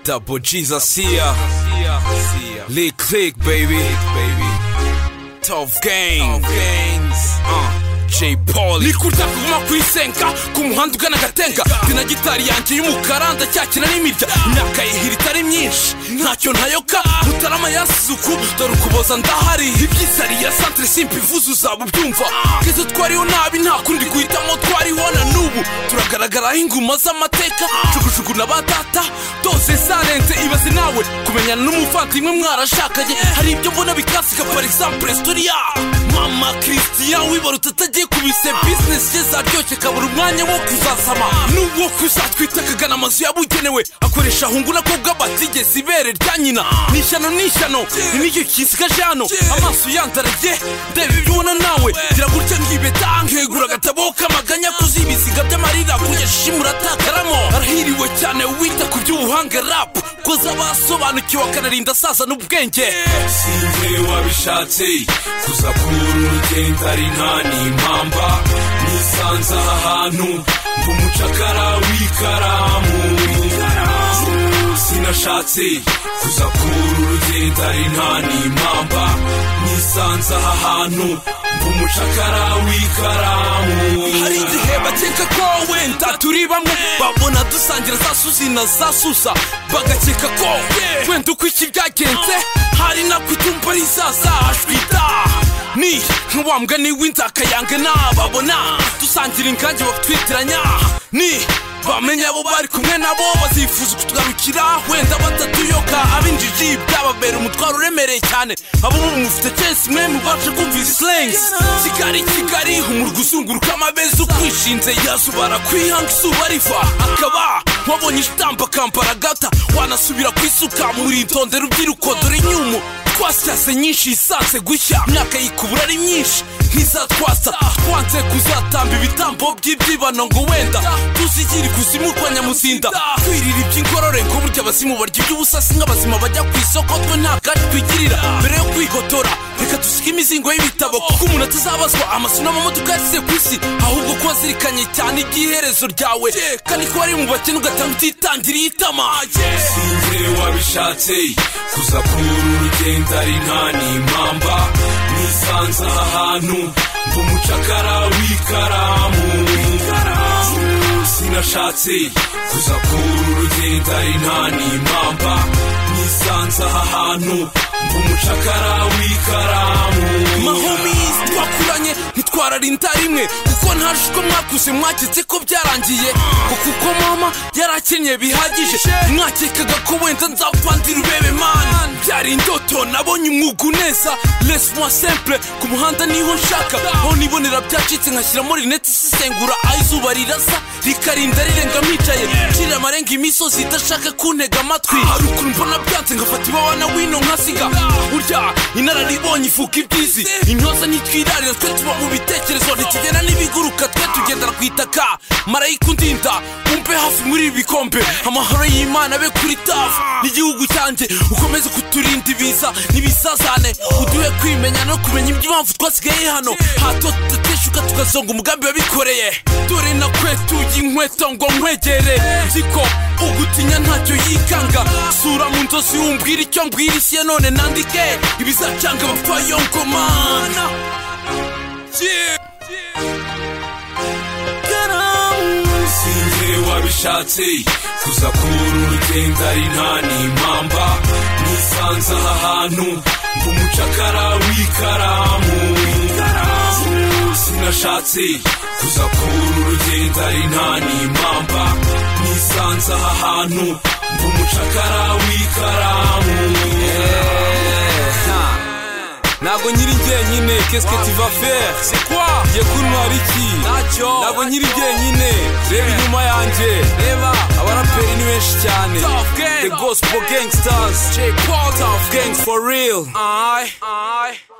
Double G's, I see ya. Lee Click, baby. baby. Tough Gang. Uh, J. Paul. Ni kurya kuguma ku isenga ku muhanda ugana agatenga ndi na gitari yanjye y'umukara ndacyakira n'imirya imyaka yihira itari myinshi ntacyo ntayoka mutarama yasuku dore ukuboza ndahari ibyisari ya santere simpivuza uzaba ubyumva keza twariho nabi nta kundi guhitamo twariho na n'ubu turagaragaraho inguma z'amateka jugujugu na ba data dose zarenze ibaze nawe kumenyana n'umuvandimwe mwarashakanye hari ibyo mbona bikasika par exemple storia mama christian wibaruta atagiye kubise bizinesi ye zaryoshye kabura umwanya wo kuzasama n'ubwo kuzatwita akagana amazu yabugenewe akoresha ahungu nako bw'abatigeze ibere rya nyina ni ishyano ni ishyano ni n'icyo kisigaje hano amaso yandaraye ndeba ibyo ubona nawe gira gutya ngibeta nkegura agatabo k'amaganya kuzibisiga by'amarira kuyashimura atakaramo arahiriwe cyane wita ku by'ubuhanga rapu ko zabasobanukiwe akanarinda asaza n'ubwenge sinzi wabishatse kuza kubura urugendo ari nta n'impamba nisanze aha hantu nk'umucakara w'ikaramu sinashatse kuza kubura urugendo ari nta n'impamba nisanze aha hantu nk'umucakara w'ikaramu hari igihe bakeka ko wenda turi bamwe babona dusangira za suzi na za susa bagakeka ko wenda uko iki byagenze hari nabwo itumba rizazajwi da ni nk'uwa mugani w'inzakayanga n'ababona dusangira ingange batwitiranya ni bamenya abo bari kumwe nabo bazifuza kutugarukira wenda batatuyoka ab'injiji byababera umutwaro uremereye cyane abo ubu mufite cyese mwe mubasha kumva izi slengs kigali kigali umurwa uzunguruka amabeza ukwishinze yazuba arakwihanga izuba riva akaba wabonye ishitambo akambara gata wanasubira kwisuka muritonde rubyiruko dore inyumu twasyaze nyinshi isanze gushya imyaka yikubura ari myinshi ntizatwasa twanze kuzatamba ibitambo by'ibyibano ngo wenda tuzigire ikuzimu kwa nyamuzinda twirira iby'ingorore ngo burya abazimu barya iby'ubusasi nk'abazima bajya ku isoko twe nta kacu twigirira mbere yo kwigotora reka dusige imizingo y'ibitabo kuko umuntu atazabazwa amasomo n'amamodoka yasize ku isi ahubwo ko wazirikanye cyane iby'iherezo ryawe kandi ko wari mu bakene ugatanga utitangiriye itama sinzi wabishatse kuza kubura urugendo ari nta n'impamba nisanze aha hantu nk'umucakara w'ikaramu sinashatse kuza kubura urugendo ari nta n'impamba nisanze aha hantu nk'umucakara w'ikaramu mahomis twakuranye ntitwararinda rimwe kuko nta jisho mwakuze mwaketse ko byarangiye ngo kuko mama yarakenyeye bihagije mwakekaga ko wenda nzapfandira urebe mani byari indoto nabonye umwuga uneza lesi mwa simple ku muhanda niho nshaka aho nibonera byacitse nkashyiramo rinete isesengura aho izuba rirasa rikarinda rirenga mwicaye ncirira amarenga imisozi idashaka kuntega amatwi hari ukuntu mbona byanze ngafata iwawa wino nkasiga burya inararibonye ifuka ibyizi intyoza ntitwirarira twe tuba mu bitekerezo ntikigenda n'ibiguruka twe tugendera ku itaka marayika undinda umpe hafi muri ibi bikombe amahoro y'imana abe kuri tafu n'igihugu cyanjye ukomeze kuturinda ibiza n'ibisazane uduhe kwimenya no kumenya iby'impamvu twasigaye hano hato tudateshuka tukazonga umugambi wabikoreye dore na kwetuye inkweto ngo nkwegere nzi ko ugutinya ntacyo yikanga sura mu nzozi umbwira icyo mbwira isi ya none nandike ibizacanga abapfayongomana Yeah. sinzi wabishatse kuza kubura urugendo ari nta n'impamba nisanze aha hantu nk'umucakara w'ikaramu sinashatse kuza kubura urugendo ari nta n'impamba nisanze aha hantu nk'umucakara w'ikaramu ntabwo nyiri njyenyine kesike tiva fere se kwa ngiye kuntwara iki ntacyo ntabwo nyiri njyenyine reba inyuma yanjye reba abaraperi ni benshi cyane the gospel gangsters j paul tough gangs for real aye aye